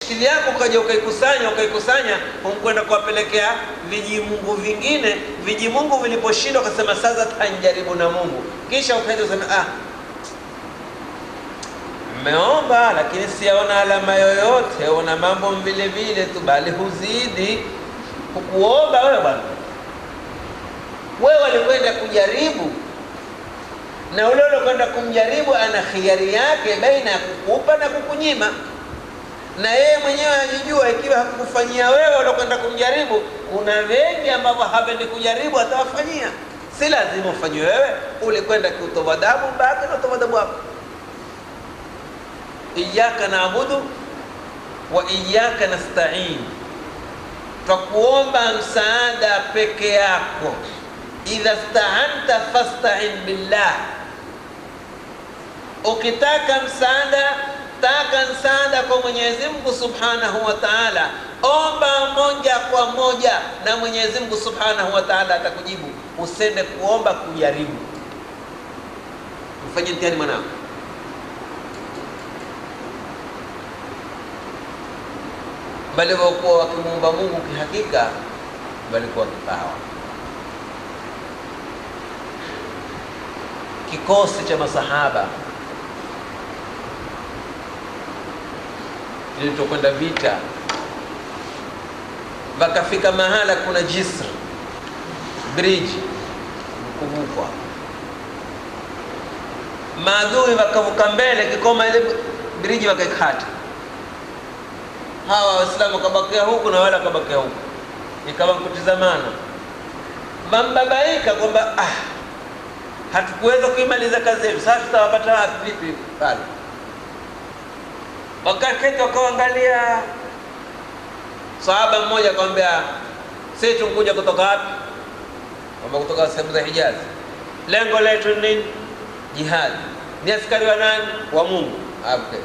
akili yako ukaja ukaikusanya ukaikusanya, humkwenda kuwapelekea vijimungu vingine. Vijimungu viliposhindwa, ukasema sasa tanjaribu na Mungu, kisha ukaenda usema ah, mmeomba lakini siyaona alama yoyote, una mambo vile vile tu, bali huzidi hukuomba wewe bwana. Wewe walikwenda kujaribu, na ule ulokwenda kumjaribu ana khiari yake baina ya kukupa na kukunyima, na yeye mwenyewe ajijua. Ikiwa hakukufanyia wewe ulokwenda kumjaribu, kuna wengi ambavyo hapendi kujaribu, atawafanyia. Si lazima ufanyiwe wewe, ulikwenda kiutowadabu, baki na utowadabu wako. Iyaka naabudu wa iyaka nastain, twakuomba msaada peke yako. Idha staanta fastain billah, ukitaka msaada taka msaada kwa Mwenyezi Mungu Subhanahu wa Ta'ala, omba moja kwa moja na Mwenyezi Mungu Subhanahu wa Ta'ala atakujibu. Usende kuomba kujaribu. Mfanye mtihani mwanao. bali walikuwa wakimuomba Mungu kihakika, walikuwa kipawa. Kikosi cha masahaba kilichokwenda vita, wakafika mahala kuna jisr bridge kuvukwa, maadui wakavuka mbele, kikoma ile bridge wakaikata hawa Waislamu wakabakia huku na wale wakabakia huku, ikawa kutizamana, mambabaika kwamba ah, hatukuweza kuimaliza kazi yetu, sasa tutawapata wapi? Vipi pale? Wakaketi wakaangalia, sahaba mmoja akamwambia, sisi tunkuja kutoka wapi? Kwamba kutoka sehemu za Hijazi. Lengo letu ni nini? Jihadi. Ni askari wa nani? Wa Mungu. Okay.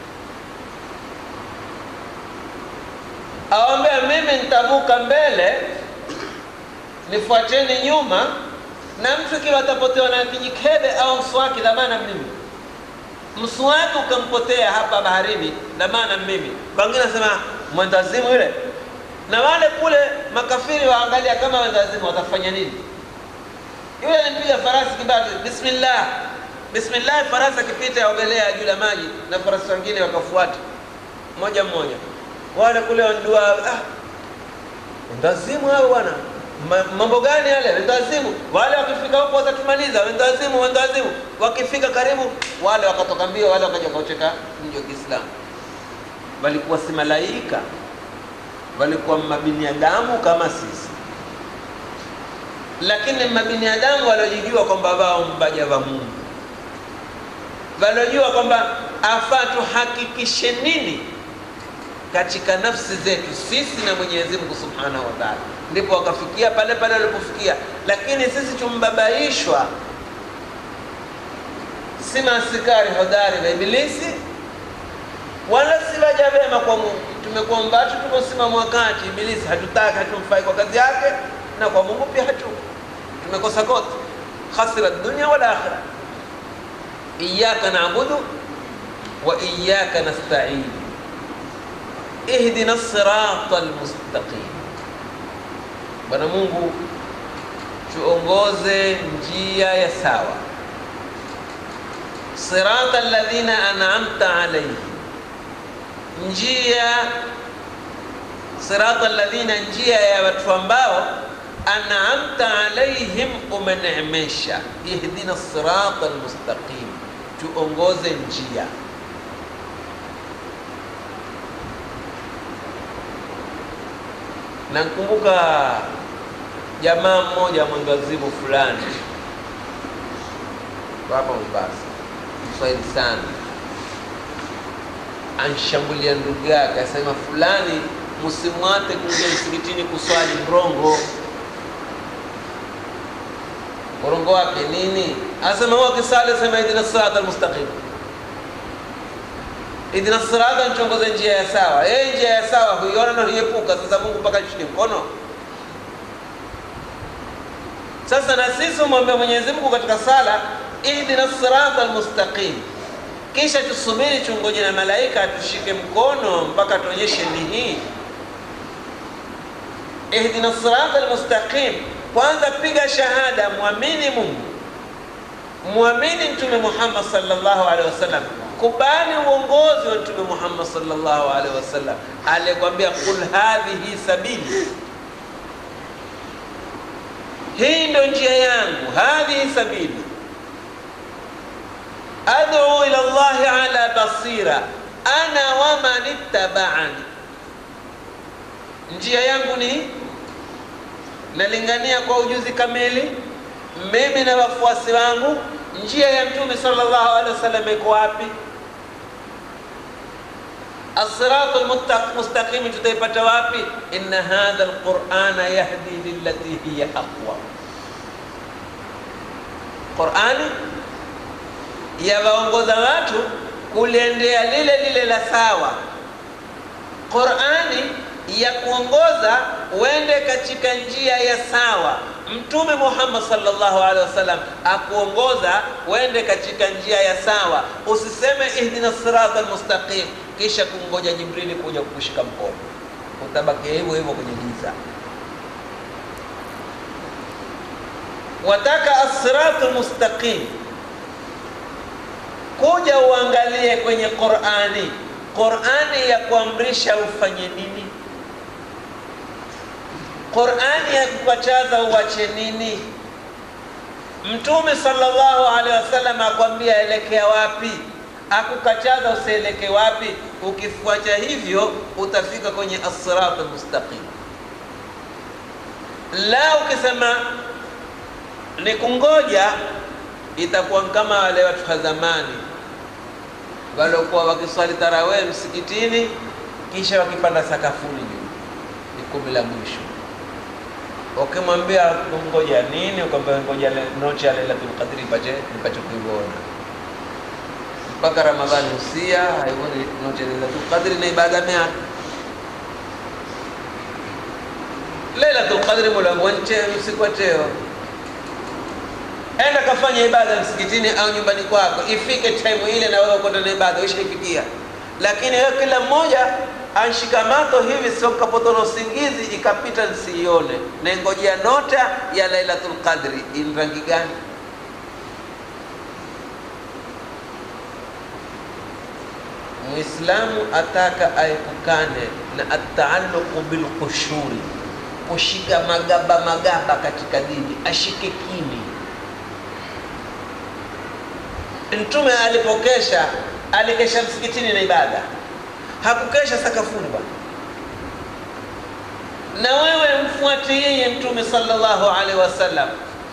awambia mimi nitavuka mbele, nifuateni nyuma, na mtu ikiwa atapotewa na kijikebe au mswaki, dhamana mimi. Mswaki ukampotea hapa baharini, dhamana mimi. Wengine nasema mwendazimu yule, na wale kule makafiri waangalia kama wendazimu watafanya nini? Yule alimpiga farasi kibati, bismillah bismillah, farasi akipita yaogelea juu la maji, na farasi wengine wakafuata moja mmoja wale kule wandua ah, wendazimu hao bwana, mambo gani yale? Wendazimu wale wakifika huko watatumaliza, wendazimu, wendazimu. Wakifika karibu, wale wakatoka mbio, wale wakaja wakaucheka mji wa Kiislamu. Walikuwa si malaika, walikuwa mabinadamu kama sisi, lakini mabinadamu waliojijua kwamba wao mbaja wa Mungu, waliojua kwamba afaa tuhakikishe nini katika nafsi zetu sisi na Mwenyezi Mungu Subhanahu wa Ta'ala, ndipo wakafikia pale pale walipofikia. Lakini sisi tumbabaishwa, si maaskari hodari wa Ibilisi wala si waja wema kwa Mungu. Tumekuwa mbatu, tumesimama wakati Ibilisi hatutaki, hatumfai kwa kazi yake, na kwa Mungu pia hatu tumekosa kote, khasira dunya wal akhira. Iyyaka na'budu wa iyyaka nasta'in ihdina sirata almustaqim, Bwana Mungu tuongoze njia ya sawa, sirata alladhina an'amta alayhim, njia sirata alladhina, njia ya watu ambao an'amta alayhim, umeneemesha. Ihdina sirata almustaqim, tuongoze njia Nakumbuka jamaa mmoja mwendazimu fulani hapa Mombasa, Mswahili sana, anshambulia ndugu yake, asema fulani, msimwate kuingia msikitini kuswali mrongo. Mrongo wake nini? Asema huwa kisali, asema idina sirata almustaqim idina sirata, nchongoze njia ya sawa. Yeye njia ya sawa huiona na huiepuka. Sasa Mungu mpaka chini mkono. Sasa na sisi umwambia Mwenyezi Mungu katika sala, ihdina sirata almustaqim, kisha tusubiri tungoje na malaika atushike mkono mpaka tuonyeshe ni hii ihdina sirata almustaqim kwanza piga shahada mwamini mungu mwamini mtume muhammad sallallahu alaihi wasallam kubali uongozi wa mtume muhammad sallallahu alaihi wasallam aliyekwambia qul hadhihi sabili hii ndo njia yangu hadhihi sabili ad'u ila llahi ala basira ana waman ittabaani njia yangu ni nalingania kwa ujuzi kamili mimi na wafuasi wangu njia ya mtume sallallahu alaihi wasallam iko wapi الصراط المستقيم tutaipata wapi inna hadha alqur'ana yahdi lillati hiya aqwa qur'ani yawaongoza watu kuliendea lile lile la sawa qur'ani ya kuongoza uende katika njia ya sawa mtume muhammad sallallahu alaihi wasallam akuongoza uende katika njia ya sawa usiseme ihdina sirata almustaqim kisha kumngoja jibrili kuja kukushika mkono utabakia hivyo hivyo kwenye giza wataka assiratu almustaqim kuja uangalie kwenye qurani qurani ya kuamrisha ufanye nini qurani ya kukataza uache nini mtume sallallahu alaihi wasallam akwambia elekea wapi akukataza usieleke wapi ukifuata hivyo utafika kwenye assirata almustaqim la ukisema ni kungoja itakuwa kama wale watu wa zamani waliokuwa wakiswali tarawih msikitini kisha wakipanda sakafuni juu ni kumi la mwisho ukimwambia ngoja nini ukamwambia ngoja noche ya lailatul qadri pache nipache kuiona mpaka ramadhani usia haivoni noche ya lailatul qadri na ibada mea lailatul qadri mulango wanche usiku wa teo enda kafanya ibada msikitini au nyumbani kwako ifike time ile na wewe ukwenda na ibada ushaifikia lakini wewe kila mmoja anshikamato hivi sio kapotona usingizi ikapita nsiione naingojea nota ya lailatul qadri in rangi gani muislamu ataka aepukane na ataaluqu bilqushuri kushika magaba magaba katika dini ashike kimi mtume alipokesha alikesha msikitini na ibada hakukesha sakafuni bwana na wewe mfuate yeye mtume sallallahu alaihi wasallam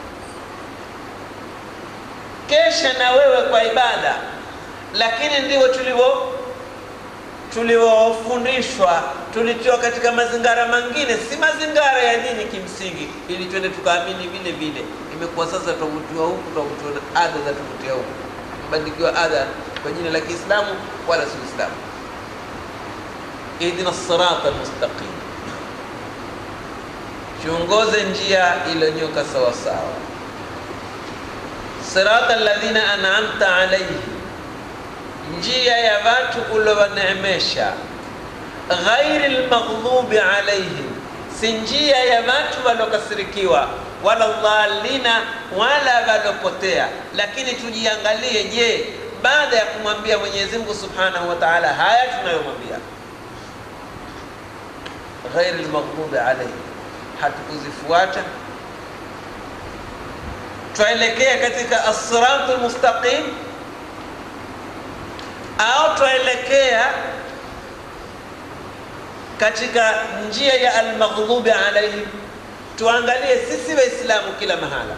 kesha na wewe kwa ibada lakini ndivyo tulivyo tulivyofundishwa tulitiwa katika mazingara mengine si mazingara ya dini kimsingi ili twende tukaamini vile vile imekuwa sasa tuvutiwa huku tuvutiwa na ada za tuvutia huku tumebandikiwa ada kwa jina la kiislamu wala si uislamu ihdina sirata almustaqim tuongoze njia iliyonyoka sawasawa sirata alladhina an'amta alaihim njia ya watu uliowaneemesha ghairi lmaghdubi alaihim si njia ya watu waliokasirikiwa wala dhalina wala waliopotea lakini tujiangalie je baada ya kumwambia mwenyezi mungu subhanahu wa taala haya tunayomwambia ghairi lmaghdubi alaihim hatukuzifuata twaelekea katika assiratu lmustaqim au twaelekea katika njia ya almaghdubi alaihim tuangalie sisi waislamu kila mahala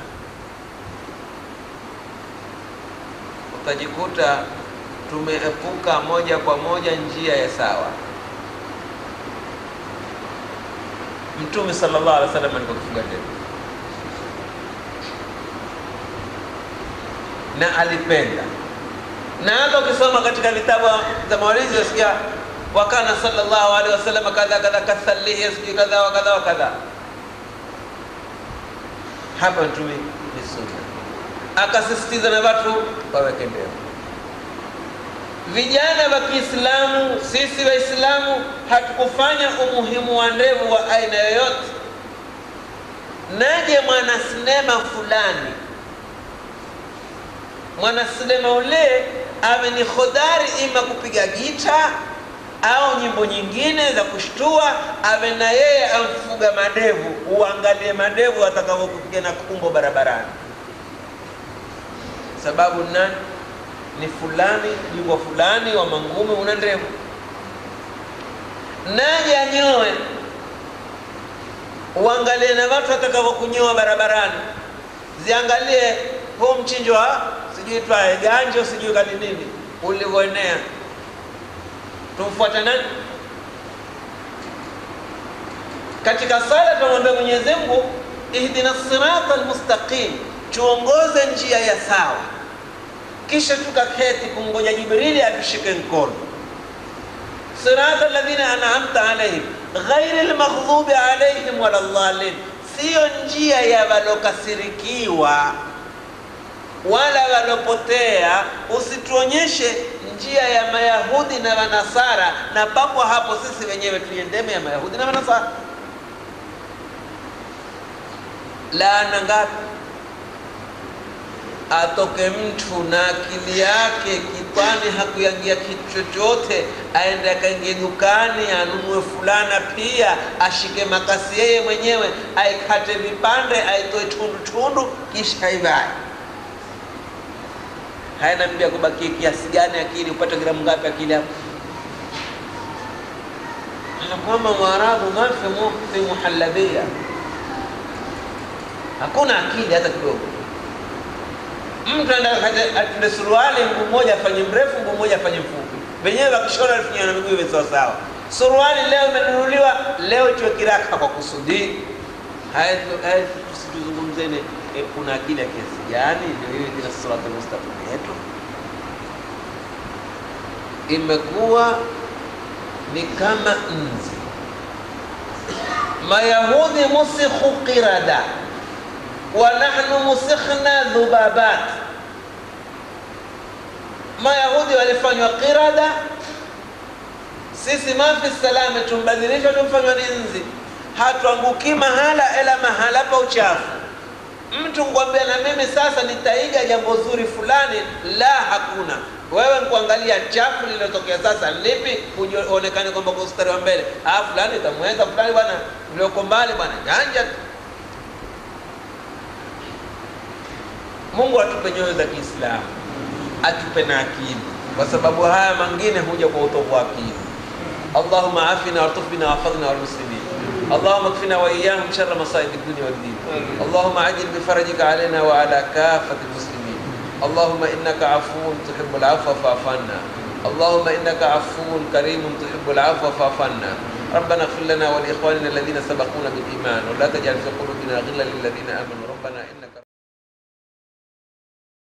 utajikuta tumeepuka moja kwa moja njia ya sawa mtume sallallahu alaihi wasallam alikuwa kifuga ndevu na alipenda na hata ukisoma katika vitabu za mawalizi wasikia wakana sallallahu alaihi wasallam kadha kadha kasalihi sijui kadha wa kadha wa kadha hapa mtume ni sunna akasisitiza na watu waweke ndevu vijana wa Kiislamu, sisi Waislamu hatukufanya umuhimu wa ndevu wa aina yoyote. Naje mwanasinema fulani, mwanasinema ule awe ni hodari ima kupiga gita au nyimbo nyingine za kushtua, awe na yeye amfuga madevu. Uangalie madevu atakavyokupiga na kumbo barabarani, sababu nani? Ni fulani bingwa fulani wa mangumi, una ndevu. Naje anyoe, uangalie na watu watakavyokunyoa barabarani, ziangalie huu mchinjo wa sijui twae ganjo sijui kali nini ulivyoenea tumfuata nani katika sala tunamwambia Mwenyezi Mungu ihdina sirata almustaqim tuongoze njia ya sawa kisha tukaketi kumngoja Jibrili atushike mkono sirata alladhina an'amta alaihim ghairi almaghdubi alaihim wala dhalin siyo njia ya walokasirikiwa wala walopotea usituonyeshe njia ya Mayahudi na Manasara, na papo hapo sisi wenyewe tuiendeme ya Mayahudi na Manasara. Laana ngapi? Atoke mtu na akili yake kitwani, hakuyangia kitu chochote, aende akaingie dukani anunue fulana, pia ashike makasi yeye mwenyewe, aikate vipande, aitoe tundu tundu, kisha aivae haina mbia kubakia kiasi gani akili upate gramu ngapi akili hapo ana kwamba mwarabu mafi fi muhallabia hakuna akili hata kidogo mtu atende suruali mguu mmoja afanye mrefu mguu mmoja afanye mfupi wenyewe wakishona alifanya na miguu iwe sawasawa suruali leo imenunuliwa leo ichwe kiraka kwa kusudi haya tusituzungumzeni e, kuna akili ya kiasi gani ndio hiyo ina siratal mustaqim yetu imekuwa ni kama nzi mayahudi musikhu qirada wa nahnu musikhna dhubabat mayahudi walifanywa qirada sisi mafi salame tumbadilishwa tumfanywa ni nzi hatuanguki mahala ela mahala pa uchafu mtu ngwambia na mimi sasa nitaiga jambo zuri fulani la hakuna wewe nkuangalia chafu lililotokea sasa lipi uonekane kwamba kwa ustari wa mbele ah fulani itamweza fulani bwana ulioko mbali bwana janja tu mungu atupe nyoyo za kiislamu atupe na akili kwa sababu haya mangine huja kwa utovu wa akili allahuma afina wartuf bina wahfadhna walmuslimin اللهم اكفنا واياهم شر مصائب الدنيا والدين اللهم عجل بفرجك علينا وعلى كافه المسلمين اللهم انك عفو تحب العفو فاعف عنا اللهم انك عفو كريم تحب العفو فاعف عنا ربنا اغفر لنا ولاخواننا الذين سبقونا بالايمان ولا تجعل في قلوبنا غلا للذين امنوا ربنا انك